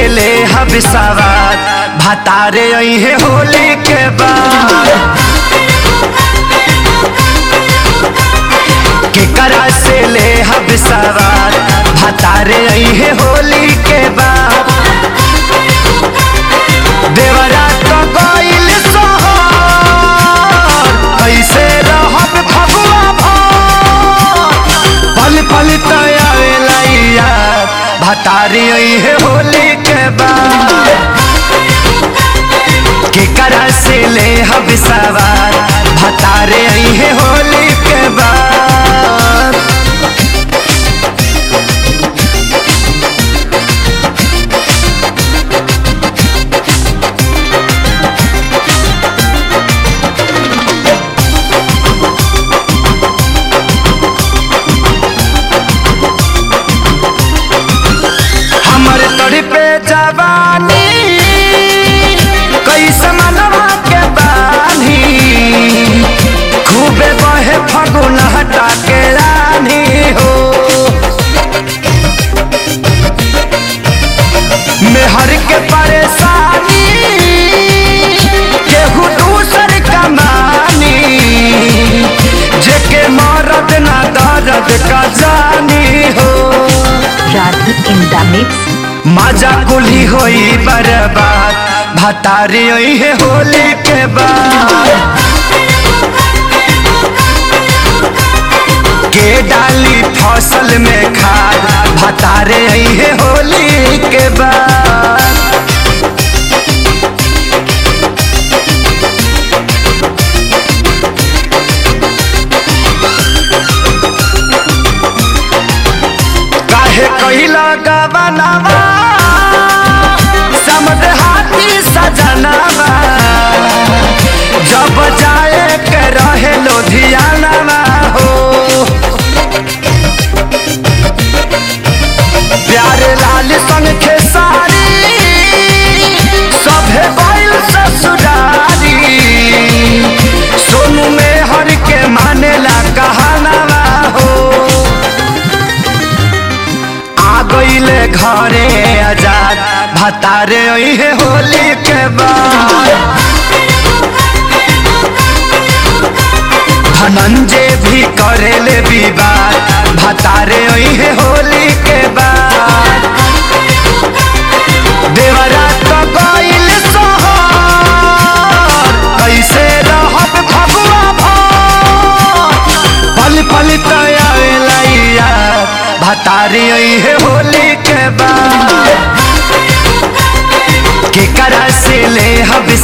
से ले हब सवार भतारे अहे होली के बाद केकरा से ले हब सवार भतारे अहे होली के बाद देवरा तो गइल सोहर कैसे रहब फगुआ भर पल पल तयावेला यार भतारी अहे होली के बाद केकरा से ले हब सवार भतारे अहे होली के बाद हमर तोड़ी पे जवानी कैसे मनवा के बानी खूबे बहे फगुन हटा के रानी हो मेहर के परेशानी केहू दूसर कमानी जेके मरद ना दर्द का जानी हो Radhi in the mix. मजा कुली होई बर्बाद भतारी होई है होली के बाद के डाली फसल में खाद भतारे आई है होली के बाद काहे कहिला गवनावा समद हाथी सजनावा जब जाए के रहे लुधियानावा हो प्यारे लाल संग खेसारी सभे बैल ससुरारी सोनू में हर के मानेला कहानावा हो आ गईले घरे आजाद भतारे है होली के बाद धनंजय भी करेले विवाद भतारे है होली के बाद देवरा तो गईल सोहर कैसे रहब फगुआ भर पल पल तयावेला यार भतारी है होली के बाद केकरा से ले हब